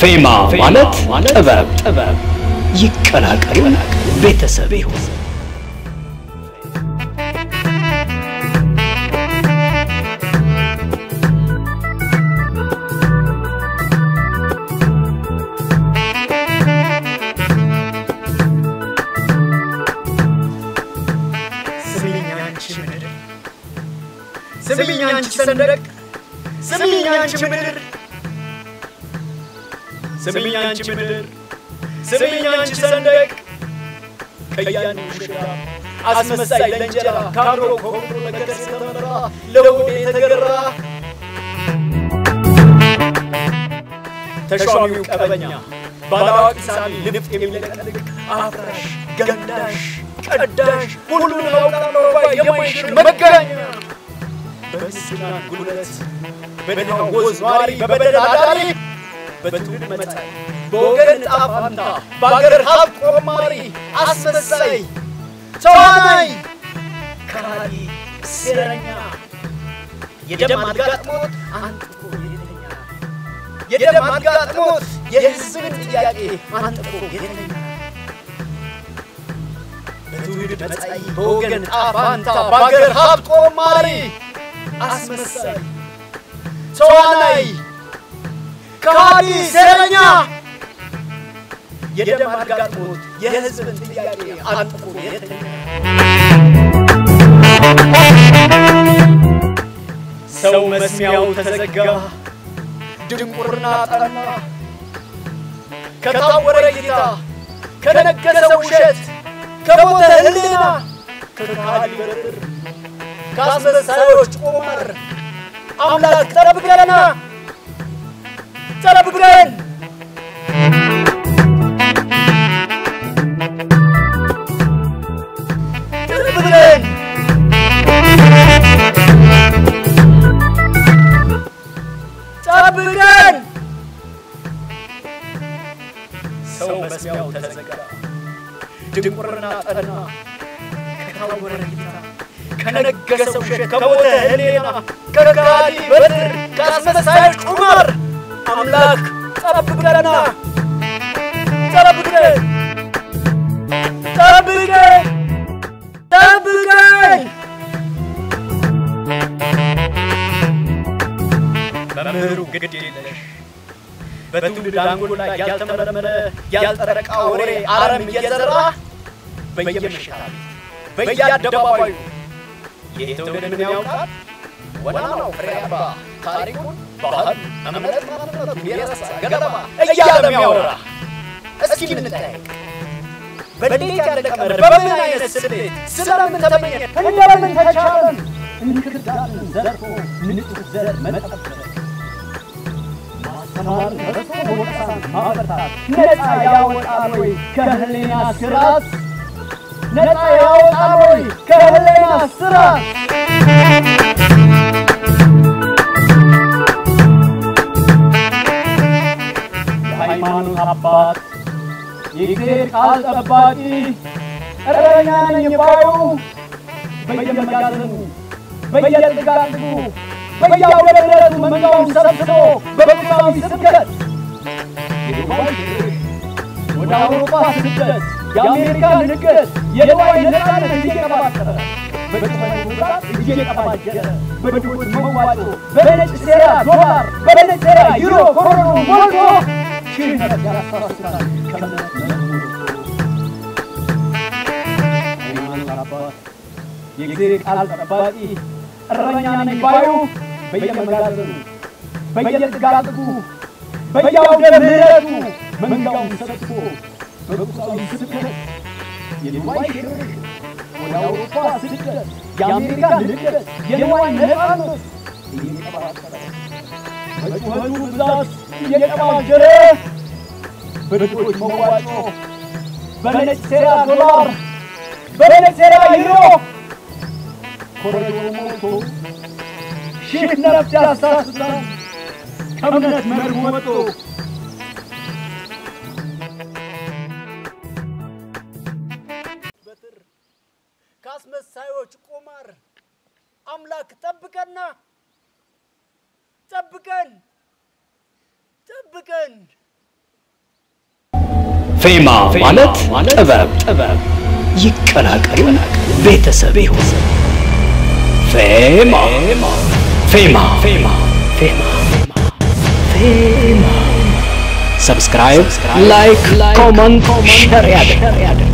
ፌማ ማለት ጥበብ ጥበብ ይቀላቀሉ ቤተሰብ ይሁን። ስሚኝ አንቺ ምድር፣ ስሚኝ አንቺ ሰንደቅ፣ ስሚኝ አንቺ ምድር፣ ስሚኝ አንቺ ምድር፣ ስሚኝ አንቺ ሰንደቅ፣ ከያኑ ሽራ አስመሳይ ለእንጀራ ከአብሮ ከሆኑ ነገር ስተመራ ለውዴ የተገራ ተሿሚው ቀበኛ ባላዋቂ ሳሚ ንፍጥ የሚለቀልቅ አፍራሽ ገንዳሽ ቀዳሽ ሁሉን አውቃለሁ ባይ የማይሽር መጋኛ በምስኪናን ጉልበት በድሃ ወዝ ኗሪ በበደል አዳሪ በትውልድ መጣይ በወገን ዕጣ ፈንታ በአገር ሀብት ቆማሪ አስመሳይ ተዋናይ ከሃዲ ሴረኛ የደም አጋጥሞት አንጥቆ የተኛ የደም አጋጥሞት የሕዝብን ጥያቄ አንጥቆ የተኛ በትውልድ መጻኢ በወገን ዕጣ ፈንታ በአገር ሀብት ቆማሪ አስመሳይ ተዋናይ ከሃዲ ሴረኛ የደም አጋጥሞት የሕዝብን ጥያቄ አንጥቆ የተኛ ሰው መስሚያው ተዘጋ፣ ድንቁርና ጠና፣ ከታወረ ጌታ ከነገሰ ውሸት ከሞተ ሕሊና ከካሃዲ በትር ከአስመሳዮች ቁማር አምላክ ጠብቀንና ጠብቀን ጠብቀን ጠብቀን ሰው መስሚያው ተዘጋ፣ ድንቁርና ጠና፣ ከታወረ ጌታ ከነገሰ ውሸት ከሞተ ሕሊና ከካሃዲ በትር ከአስመሳዮች ቁማር አምላክ ጠብቀንና ጠብቀን ጠብቀን ጠብቀን መምህሩ ግድ የለሽ በትውልድ አንጎል ላይ ያልተመረመረ ያልጠረቃ ወሬ አረም እየዘራ በየምሽታ ቤት በየአደባባዩ የትውልድ ምን ያውቃል ወናው ፍሬያባ ታሪኩን ባህል እምነት ማንነቱን የረሳ ገለባ እያለ የሚያወራ እስኪ እንጠያየቅ በእንዴት ያለ ቀመር በምን አይነት ስሌት ስለምን ተመኘ እንደምን ተቻለን እንክርዳድን ዘርፎ ንጹሕ ዘር መጠበቅ ማስተማር ረሶ ወቀሳን ማበርታት ነፃ ያወጣል ወይ ከህሊና ስራት ነፃ ያወጣል ወይ ከህሊና ስራት የሃይማኖት አባት የእግዚአብሔር ቃል ጠባቂ እረኛ ነኝ ባዩ በየመጋዘኑ በየጥጋጥጉ በየአውደበረቱ መንጋውን ሰብስቦ በቁሳዊ ስብከት የዱባይ ሽርክ ወደ አውሮፓ ስደት የአሜሪካ ንግት የዱባይ ነፃነት እየቀባጠረ በጭፈን ጉዳት እየቀባጀረ በድሆች መዋጮ በነጭ ሴራ ዶላር በነጭ ሴራ ዩሮ ኮሮኖ ሞልቶ ሺህ ነፍስ ያሳስታል ከእምነት መዝሙር ሃይማኖት አባት የእግዚአብሔር ቃል ጠባቂ እረኛ ነኝ ባዩ በየመጋዘኑ በየጥጋጥጉ በየአውደ ምሕረቱ መንጋውን ሰብስቦ በቁሳዊ ስብከት የዱባይ ሽርክ ወደ አውሮፓ ስደት የአሜሪካ ንግት የንዋይ ነፃነት እየቀባጠረ በጩኸቱ ብዛት እየቀባጀረ በድሆች መዋጮ በነጭ ሴራ ዶላር በነጭ ሴራ ዩሮ ኮረጆ ሞልቶ ሺህ ነፍስ ያሳስታል ከእምነት መርህ ወጥቶ በትር ከአስመሳዮች ቁማር አምላክ ጠብቀና ጠብቀን ጠብቀን ፌማ ማለት ጥበብ ጥበብ ይቀላቀሉ ቤተሰብ ይሁን። ፌማ ፌማ ፌማ ፌማ ፌማ ሰብስክራይብ፣ ላይክ፣ ኮመንት፣ ሸር ያድርግ።